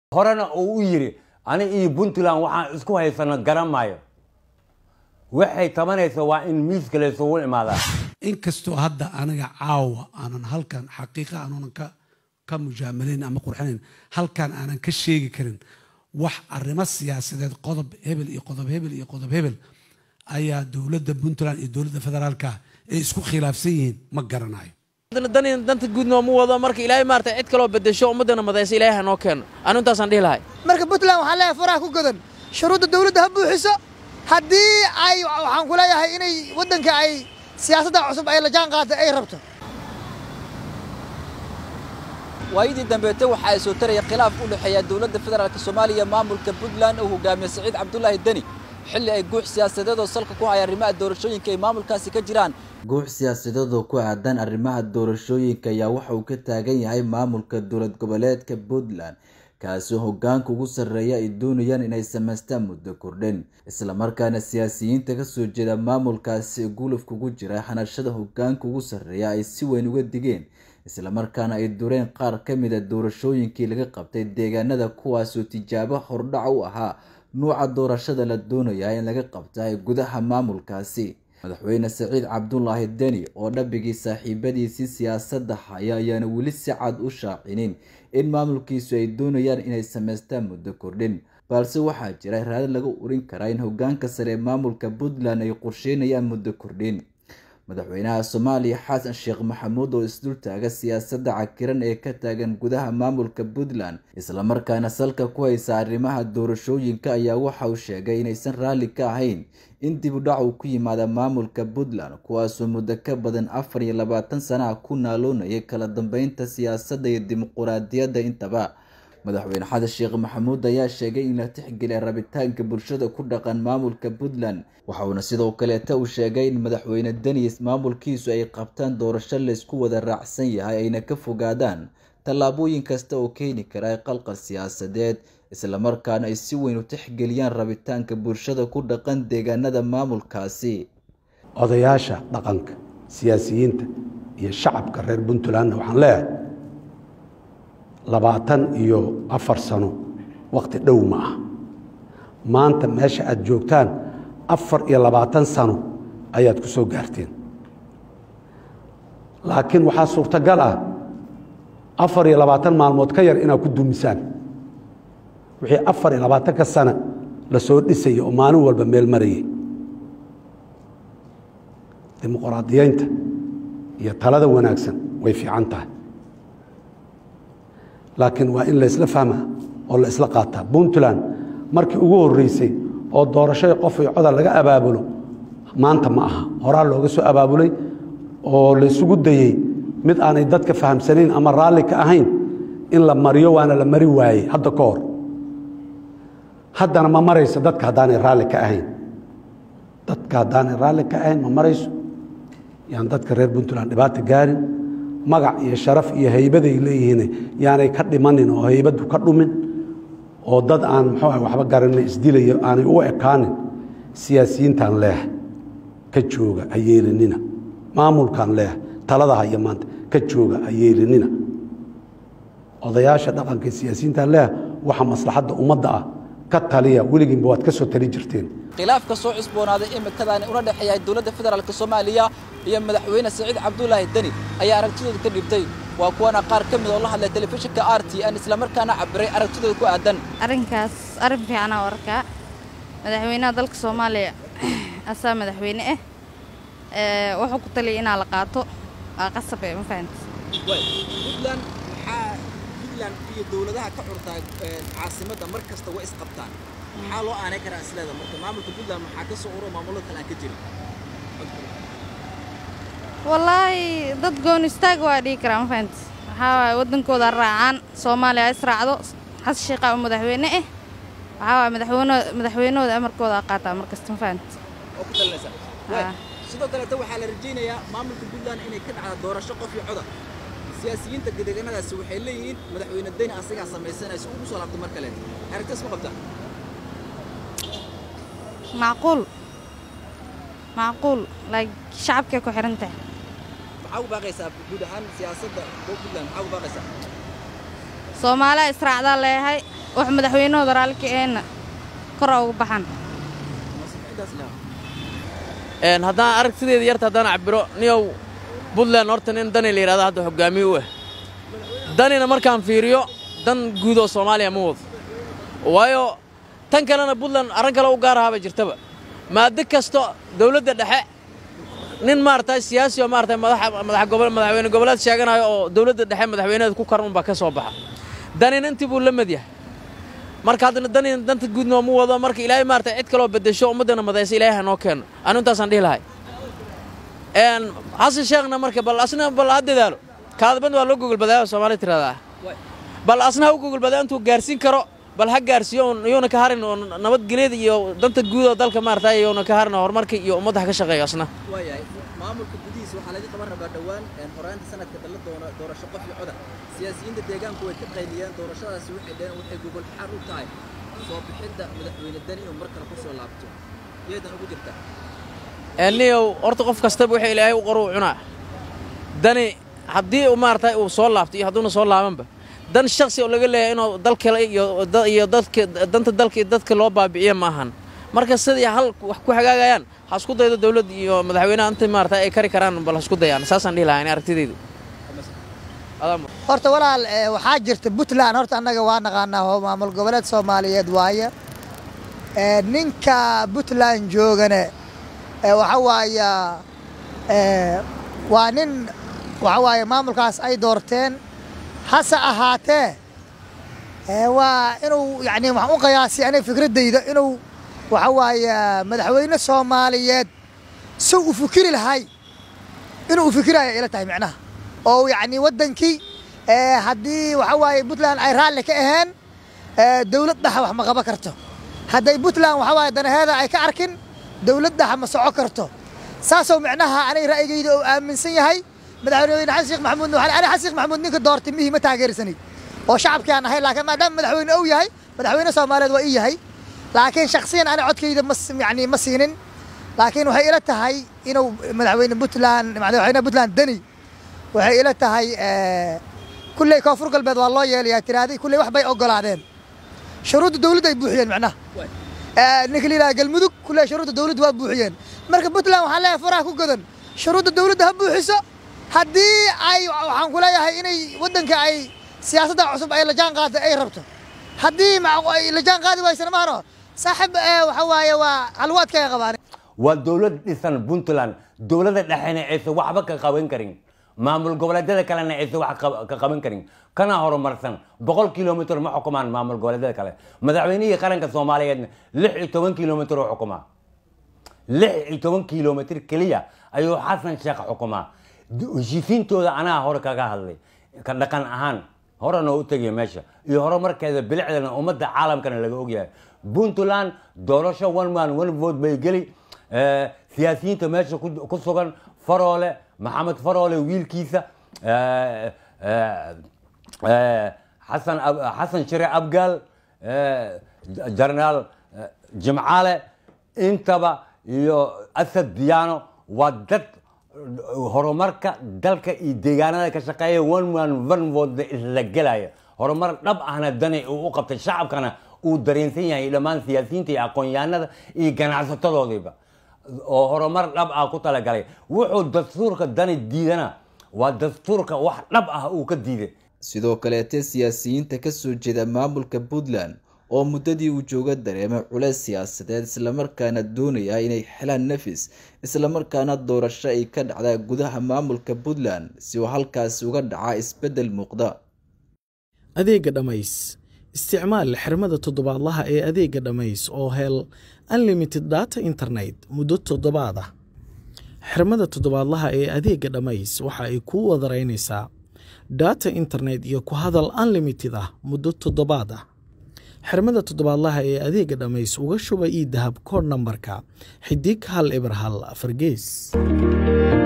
horena uu u yidhi ani iyo puntland waxaan isku haysano garan maayo waxay tabanaysa waa in miiska laysugu imaadaa inkastoo hadda aniga caawa aanan halkan xaqiiqa aanunan ka ka mujaamalayn ama qurxinayn halkan aanan ka sheegi karin wax arrimo siyaasadeed qodob hebel iyo qodob hebel iyo qodob hebel ayaa dowladda puntland iyo dowladda federaalka ay isku khilaafsan yihiin ma garanayo dan danta guud nooma wado marka ilaahay maarata cid kaloo bedesho ummaddana madaysa ilaahay hanoo keeno anu intaasaan dhihi lahay marka puntland waxaa leeyahay faraha ku godan shuruudda dawladda ha buuxiso haddii ay waxaan ku leeyahay inay waddanka ay siyaasadda cusub ay la jaan qaada ay rabto waayadii dambeete waxa ay soo taraya khilaaf u dhexeeya dowladda federaalk soomaaliya maamulka puntland uu hogaamiye saciid cabdulaahi deni xilli ay guux siyaasadeed oo salka ku haya arrimaha doorashooyinka ay maamulkaasi ka jiraan guux siyaasadeed oo ku aadan arrimaha doorashooyinka ayaa waxa uu ka taagan yahay maamulka dowlad goboleedka puntland kaasoo hogaanka ugu sarreeya ay doonayaan inay samaystaan muddo kordhin islamarkaana siyaasiyiinta kasoo jeeda maamulkaasi gulufka ugu jira hanashada hogaanka ugu sarreeya ay si weyn uga digeen islamarkaana ay dureen qaar ka mida doorashooyinkii laga qabtay deegaanada kuwaasoo tijaabo hordhac u ahaa nuuca doorashada la doonaya in laga qabta gudaha maamulkaasi madaxweyne saciid cabdulaahi deni oo dhabigii saaxiibadiisii siyaasadda haya ayaana weli si cad u shaacinin in maamulkiisu ay doonayaan inay samaystaan muddo kordhin balse waxaa jira raadad laga urin karaa in hogaanka sare ee maamulka puntland ay qorsheynayaan muddo kordhin madaxweynaha soomaaliya xasan sheekh maxamuud oo isdultaaga siyaasadda cakiran ee ka taagan gudaha maamulka puntland islamarkaana salka ku haysa arrimaha doorashooyinka ayaa waxa uu sheegay inaysan raalli ka ahayn in dib u dhac uu ku yimaada maamulka puntland kuwaasoo muddo ka badan afar iyo labaatan sanaha ku naaloonayay kala dambeynta siyaasadda iyo dimuquraadiyadda intaba madaxweyne xasan sheekh maxamuud ayaa sheegay in la tixgeliya rabitaanka bulshada ku dhaqan maamulka puntland waxauna sidoo kaleeta uu sheegay in madaxweyne denis maamulkiisu ay qabtaan doorasho laysku wada raacsan yahay ayna ka fogaadaan tallaabooyin kasta oo keeni kara qalqal siyaasadeed islamarkaana ay si weyn u tixgeliyaan rabitaanka bulshada ku dhaqan deegaanada maamulkaasi odayaasha dhaqanka siyaasiyiinta iyo shacabka reer puntlandna waxaan leeyahay labaatan iyo afar sano waqti dhow ma ah maanta meesha aad joogtaan afar iyo labaatan sano ayaad ku soo gaarteen laakiin waxaa suurtagal ah afar iyo labaatan maalmood ka yar inaad ku dumisaan wixii afar iyo labaatanka sana la soo dhisaya oo maalin walba meel marayay dimuqraadiyeynta iyo talada wanaagsan way fiican tahay laakiin waa in laysla fahmaa oo la isla qaataa puntland markii ugu horreysay oo doorashada qof iyo coda laga abaabulo maanta ma aha horaa looga soo abaabulay oo laysugu dayey mid aanay dadka fahamsanayn ama raalli ka ahayn in la mariyo waana la mari waayey hadda ka hor haddana ma marayso dadka haddaanay raalli ka ahayn dadka haddaanay raalli ka ahayn ma marayso yaan dadka reer puntland dhibaata gaarin magac iyo sharaf iyo haybaday leeyihiin yaanay ka dhimanin oo haybadu ka dhumin oo dad aan muxuu ah waxba garanay isdilayo aanay u ekaanin siyaasiyiintaan leehay ka jooga ha yeelinina maamulkaan leehay talada haya maanta ka jooga ha yeelinina odayaasha dhaqanka siyaasiyiintaan leehay waxa maslaxadda ummadda ah ka taliya weligiinba waad ka soo tali jirteen khilaafka soo cusboonaaday imikadaani una dhexeeya dowladda federaalk soomaaliya iyo madaxweyne saciid cabdulaahi deni ayaa aragtidooda ka dhibtay waa kuwana qaar ka mid oo la hadlay telefishinka r t n islamarkaana cabiray aragtidooda ku aadan arrinkaas arrin fiicanaa arkaa madaxweynaha dalka soomaaliya asaa madaxweyne ah wuxuu ku taliyay inaa la qaato waa qasab ee ma fahamta puntland maxaa puntland iyo dowladaha ka curtaa caasimadda mar kasta way isqabtaan maxaa loo aanay karaa isleeda marka maamulka puntland maxaa ka soo uro maamulada kale aan ka jirin wallaahi dad goon istaag waa dhihi karaa ma fahamta waxaa waaye waddankooda raacaan soomaaliya ha israacdo xasan sheekhaa oo madaxweyne ah waxaa waaye madaxweyne madaxweynahooda amarkooda a qaataa mar kasta ma fahamta oo ku talinaysaa sidoo kaleeta waxaa la rajaynayaa maamulka puntland inay ka dhacda doorasho qof iyo coda siyaasiyiinta deegaanadaasi waxay leeyihiin madaxweyne deni asagaa samaysanaya si ugu soo laabto mar kaleeta aragtidaas ma qabtaa macquul macquul like shacabkay ku xihan tahay maxaa ugu baaqaysaa guud ahaan siyaasadda puntland maxaa ugu baaqaysaa soomaaliya israacdaa leeyahay wax madaxweynahooda raalli ka aheenna kora ugu baxan Een, haddaan aragtideeda yarta haddaan cabiro niyow puntland horta nin dani la yidhahdo hadda hogaamiye u ah danina markaan fiiriyo dan guud oo soomaaliya ma wado waayo tan kalena puntland arrin kale u gaar ahaaba jirtaba maado kasto dowladda dhexe nin maaragtay siyaasi oo maaragtay madaxa madax gobol madaxweyne goboleed sheeganayo oo dowladda dhexe madaxweyneeda ku karan unbaa ka soo baxa danina intii buu la mid yahay marka haddana dani danta guud nooma wado marka ilaahay maaragtay cid kaloo bedesho ummaddana madaysa ilaahay ha noo keeno anu intaasaan dhihi lahay een xasan sheekhna marka bal asna bal ha dadaalo kaadabad waa loo gogolbadaaya soomaalida tirahdaa bal asna ha u gogolbadaaya intuu gaarsiin karo bal ha gaarsiiyo oon iyuuna ka harin oo nabadgelyada iyo danta guud oo dalka maaragtay iyuuna ka harin oo horumarka iyo ummadda ha ka shaqeeyo asna waayahay maamulka gudihiisa waxaa laga qaban rabaa dhowaan een, horaanta sanadka dalla doona doorasho qof iyo coda siyaasiyiinta deegaanku way ka qayliyeen doorashadaasi waxay dhaheen waxay gogol xaar u tahay soo bixidda madaxweyne dani inuu mar kale ku soo laabto iyadan ugu jirta niyow horta qof kastaba waxa ilaahay u qoro u cunaa dani haddii uu maaragtay uu soo laabto iyo hadduuna soo laabanba dan shaksi oo laga leeyahay inuu dalka iyo da- iyo dadka danta dalka iyo dadka loo baabi'iyo ma ahan marka sidii hal wax ku hagaagayaan ha isku daydo dawladda iyo madaxweynaha inta maaragtay ay kari karaan bal ha isku dayaan saasaan dhihi lahaa ani aragtidaydu Adaa mu- horta walaal eh, waxaa jirta puntland horta annaga waa naqaanaa oo maamul goboleed soomaaliyeed waaye Eh, ninka puntland joogane eh, waxa waaya eh, waa nin waxa waaye maamulkaas ay doorteen hase ahaatee eh, waa inuu yacni waxaan u qiyaasay aniga fikraddayda inuu waxa waaye madaxweyne soomaaliyeed si u fikiri lahay inuu u fikiraya ila tahay micnaha oo yacni waddankii eh, haddii waxa waaye puntland ay raalli ka aheen eh, dawlad dhaxa wax ma qaban karto hadday puntland waxa waaye danaheeda ay ka arkin dawlad dhaxa ma soco karto saasoo micnaha aniga ra'yigayda oo aaminsan yahay madaxweyne xasan sheekh maxamuud waxaan aniga xasan sheekh maxamuud ninka doortay mihii ma taageersanay oo shacabkii aan ahay laakiin maadaama madaxweyne uu yahay madaxweyne soomaaliyeed waa ii yahay laakiin shakhsiyan ani codkayda ma s- yacni ma siinin laakiin waxay ila tahay inuu madaxweyne puntland madaxweyne puntland deni waxay ila tahay eh, kulley koonfur galbeed waa loo yeelayaa tiraaday kulley wax bay ogolaadeen shuruudda dawladda ay buuxiyeen macnaha Eh, ninka la yidhaha galmudug kulley shuruudda dawladda waa buuxiyeen marka puntland waxaan leeyahay faraha ku godan shuruudda dawladda ha buuxiso haddii ay waxaan ku leeyahay inay waddanka ay siyaasadda cusub ay la jaan qaado ay rabto haddii mac- ay la jaan qaadi waysana mahano saaxib eh, waxa waaye waa halwaadkay qabaan waa dowlad dhisan puntland dowladda dhexena aysan waxba ka qaban karin maamul goboleedyada kalena aysan wax qab- ka qaban karin kana horumarsan boqol kilomitr ma xukumaan maamul goboleedyada kale madaxweynihii qaranka soomaaliyeedna lix iyo toban kilomitr u xukumaa lix iyo toban kilomitr keliya ayuu xasan sheekh xukumaa D- heshiisiintooda anaa hore kaga hadlay ka dhaqan ahaan horena u tegaya meesha iyo horumarkeeda bilicdana ummadda caalamkana laga ogyahay puntland doorasho one man one vote bay geli Eh, siyaasiyiinta meesha ku- ku sugan faroole maxamed faroole wiilkiisa eh, eh, eh, xasan Ab- xasan shire abgaal eh, jarnaal eh, jimcaale intaba iyo asad diyaano waa dad horumarka dalka iyo deegaanada ka shaqeeya one man one vote isla gelaya horumar dhab ahna dani uu u qabtay shacabkana uu dareensan yahay dhammaan siyaasiyiinta iyo aqoon-yahanada iyo ganacsatadoodiiba oo horumar dhab ah ku talagalay wuxuu dastuurka dani diidana waa dastuurka wax dhab ah uu ka diiday sidoo kaleete siyaasiyiinta kasoo jeeda maamulka puntland oo muddadii uu jooga dareemay culeys siyaasadeed islamarkaana doonaya inay xelaan nafis islamarkaana doorasho ay ka dhacdaa gudaha maamulka puntland si uu halkaasi uga dhaca isbeddel muuqda adeegga dhammays isticmaal xirmada toddobaadlaha ee adeegga dhammays oo hel unlimited data internet muddo toddobaad ah xirmada toddobaadlaha ee adeegga dhammays waxa ay kuu wadaraynaysaa data internet iyo ku hadal unlimited ah muddo toddobaad ah xirmada toddobaadlaha ee adeegga dhammays uga shuba ii dahab koodh nambarka xidig hal eber hal afar gees